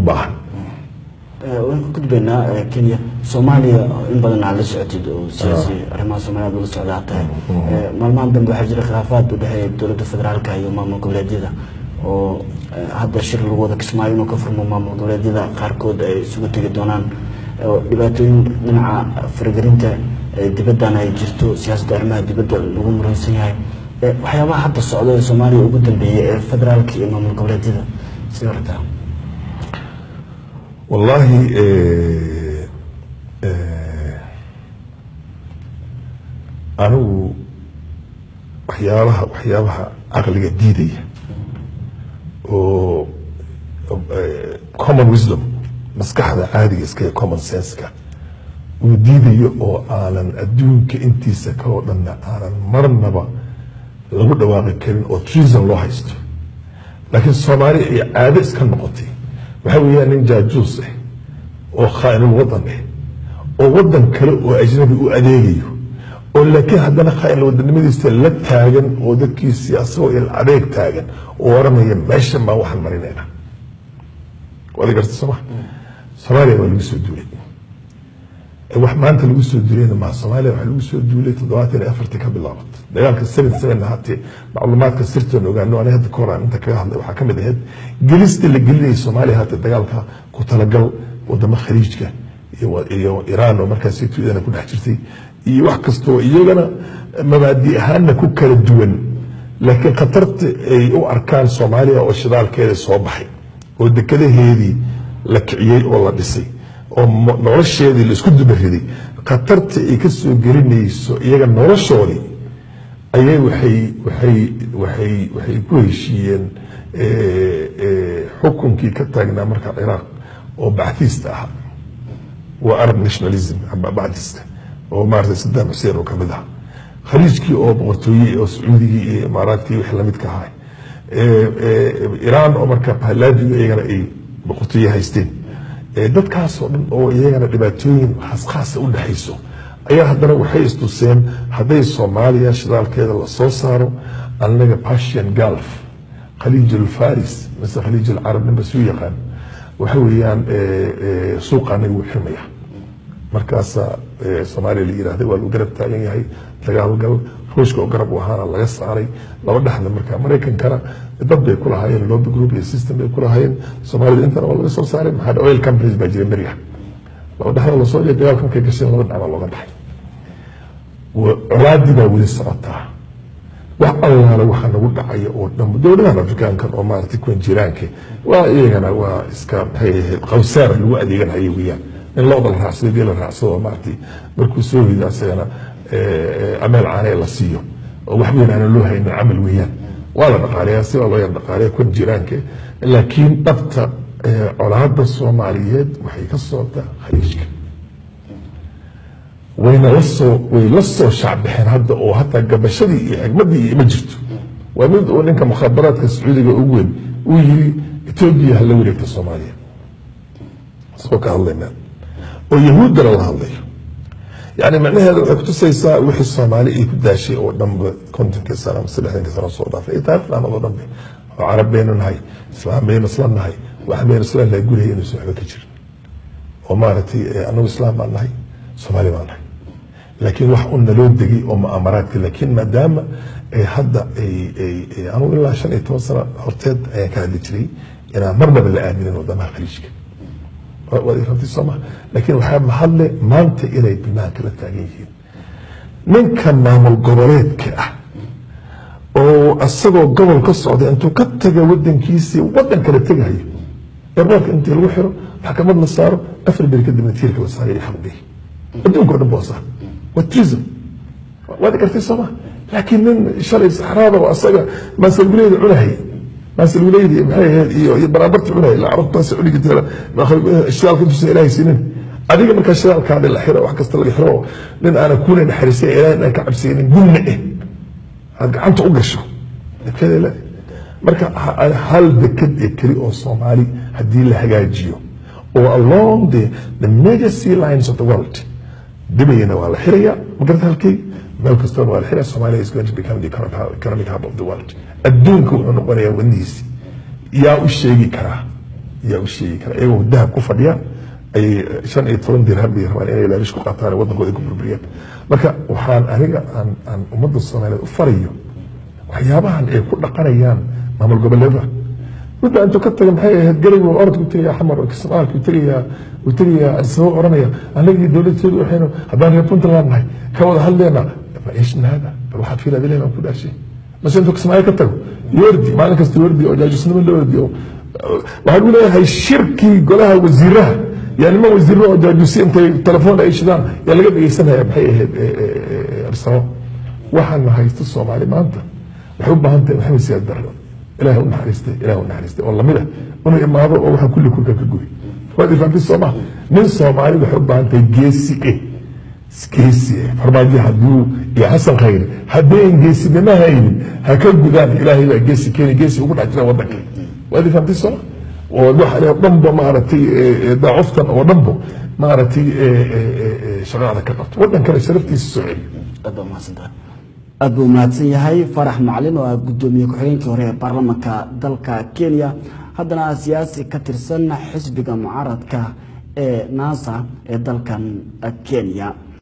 baahan waan ku gudbaynaa kenya soomaaliya in badan aad la socotid oo siyaasi arrimaha soomaaliya aad ula socdaa tahay maalmahan dambe waxaa jira khilaafaad u dhexeeya dowladda federaalka iyo maamul goboleedyada oo hadda shir lagu wada kismaayo inuu ka furmo maamul goboleedyada qaarkood ay isugu tegi doonaan oo dhibaatooyin dhinaca faragelinta dibaddan ay jirto siyaasadda arrimaha dibadda lagu muransan yahay waxyaabaha hadda socda ee soomaaliya ugu dambeeyay ee federaalka iyo maamul goboleedyada sida aragtaa wallaahi anigu waxyaabaha waxyaabaha caqliga diidaya oo common wisdom maskaxda caadiga iska common senseka uu diidayo oo aanan adduunka intiisa kaloo dhanna aanan marnaba lagu dhawaaqi karin oo treason loo haysto laakiin soomaaliya ay caado iska noqotay waxaa weeyaan nin jaajuus ah oo khaa'inul wadan ah oo wadan kale oo ajnabi u adeegayo oo laakiin haddana khaa'inul wadanimadiisa la taagan oo dadkiisii asagoo il adeeg taagan oo oranaya meeshan baan waxaan marinayna waad garta sooma soomaaliya waa lagu soo duulay wax maanta lagu soo duulayna maa soomaaliya waxaa lagu soo duulay toddobaatan iyo afartii ka bilaabatay dagaalka seven seven hatee macluumaadka sirtoon ogaano aniga hadda kahor aan inta kaga hadlay waxaa kamid ahayd gelista la gelinayay soomaaliya hata dagaalka ku talagal wadamo khaliijka iyo iraan oo markaas iyadana ku dhex jirtay iyo wax kastoo iyagana mabaadi ahaanna ku kala duwan laakiin khatarta ay u arkaan soomaaliya oo shidaalkeeda soo baxay oo dekadaheedii la kiciyey oo la dhisay oo nolosheedii laisku dubariday khatarta ay ka soo gelinayso iyaga noloshoodii ayay waxay waxay waxay waxay ku heshiiyeen xukunkii ka taagnaa marka ciraaq oo bacthiista ahaa waa arab nationalism bacthiista oo maarata sadaam xuseen oo kamid ah khaliijkii oo boqortooye oo sacuudigii iyo imaaraadkii wix lamidka ahaa iraan oo marka pahlaadiga iyagana ay boqortooye haysteen dadkaasoo dhan oo iyagana dhibaatooyin khashaasa u dhexayso ayaa haddana waxay istuseen hadday soomaaliya shidaalkeeda lasoo saaro annaga persian gulf khaliij alfaris mise khaliij alcarab ninba suu yaqaan waxa weeyaan suuqa anaga wuu xirmaya markaasa soomaaliya la yirahday waa lagu garab taagan yahay dagaalgal ruushka oo garab u ahaana laga saaray laba dhexda marka maraykankana dad bay ku lahaayeen lobby group iyo system bay ku lahaayeen soomaalida intana waa laga soo saaray maxaa oil companies baa jira beriga laba dhexda lasoo dhiya dagaalka markay gasheen laba dhinac baa looga dhaxay colaadii baa weli socotaa wax allaala waxa nagu dhacaya oo dhan dowladahan afrikaankan oo maaragtay kuwan jiraanka waa iyagana waa iska maxay ahayd qawsaar lagu adeeganhayo weeyaan in looda la raacsado geel la raacsado oo maaragtay markuu soo rido asagana ameel caanee la siiyo oo wax weyn aanan loo haynin camal weeyaan waa la dhaqaaleeyaa si waa loo yar dhaqaaleeya kuwan jiraanka laakiin dhabta colaada soomaaliyeed waxay ka socotaa khaliijka wayna lasoo way la soo shacbixeen hadda oo hataa gabashadii iyo xigmadii iyo ma jirto waa mid uu ninka mukhaabaraadka sacuudiga ugu weyn uu yiri etoobiya hala wareegta soomaaliya isagoo ka hadlayna oo yahuuddana la hadlayo yani macnaheeda waxay kutusaysaa wixii soomaali ay ku daashay oo dhanba kontonkii sano ama saddexdankii sano soo dhaafay taarikhdan oo dhanbe oo carab baynu nahay islaam baynu isla nahay wax baynu isla nahay guriga inuusan waxba ka jirin oo maaragtay anagu islaam baan nahay soomaali baan nahay laakiin wax un naloo degay oo mu'amaraadka laakiin maadaama hadda anugu ilaa shan iyo toban sano horteed ayaan ka hadli jiray inaan marnaba la aaminin wadamaha khaliijka waad rabtay sooma laakiin waxaa mahadle maanta inay banaanka la taagan yihiin ninka maamul goboleedka ah oo asagoo gobol ka socda intuu ka taga wadankiisii wadan kale tegahayo eerboorka intii lagu xiro maxkamad la saaro afar beri kadibna tiirka la saarayo xaqdii adduunka o dhan boo saa waa treason waad gartay sooma laakiin nin shalay saxraada oo asaga maasalguleeda cunahay maasalguleydii maxay ahayd iyo iyo baraabarta cunay la carabtaas cunigi tira shidaalka intuusan ilaahay siinin adiga markaa shidaalkaadi la xiro wax kasta laga xiro nin aanan kuna naxariisay ilaahay inaan ka cabsaynin gunna eh aad gacanta u gasho dekada le marka hal deked ee keli oo soomaali haddii la hagaajiyo oo along the the major sea lines of the world dibayana waa la xirayaa magarata halkay meel kastona waa la xiraya somalia is going to become the economic hub of the world adduunka wuxuu noqonayaa wadnihiisi yaa u sheegi karaa yaa u sheegi kara iyagoo dahab ku fadhiyaan ayay shan iyo toban dirham bay rabaan inay laalish ku qaataan waddankooda ku burburiyaan marka waxaan aniga aan aan ummadda soomaaliyeed u farayo waxyaabahan ay ku dhaqanayaan maamul goboleeda midda intuu ka taga maxay ahayd galaygu orodku tegayaa xamar kismaalku tegayaa uu tegayaa isagoo oranaya anagii dowladteedu waxaynu haddaan reer puntland nahay ka wada hadleena maishna hada bal waxaad fiilaad ilahi baan ku dhaashay mase intuu kismaayo ka tago yordi maalin kasta yordi oo jaajusnimo la ordi oo waxaan u leeyahay shirkii golaha wasiiraha yaa niman wasiiro oo jaajusi intay telefoon ay shidaan yaa laga dhegeysanaya maxay ahayd arsamo waxaana haysto soomaali maanta waxay u baahan tahay maxamed siyaad barre ilaah u naxariistay ilaah u naxariistay oo lamid ah inuu imaado oo waxaa kulli kurka ka gubi waad ifahamtay sooma nin soomaali waxay u baahan tahay geesi eh geesi eh farmaajo hadduu iyo xasan khayre haddayn geesinimo haynin ha ka gudaan ilaahay baa geesi keeni geesi ugu dhex jira waddanka waad ifahamtay sooma oo waxa dhanba maaragtay daacuftan oo dhanbo maaragtay shaqada ka qabto waddankana sharaftiisa soo celiyo aad baa mahadsantahay aad buu mahadsan yahay farax macalin oo ah guddoomiye ku-xigeenkii hore ee baarlamaanka dalka kenya haddana siyaasi ka tirsan xisbiga mucaaradka ee nasa ee dalkan kenya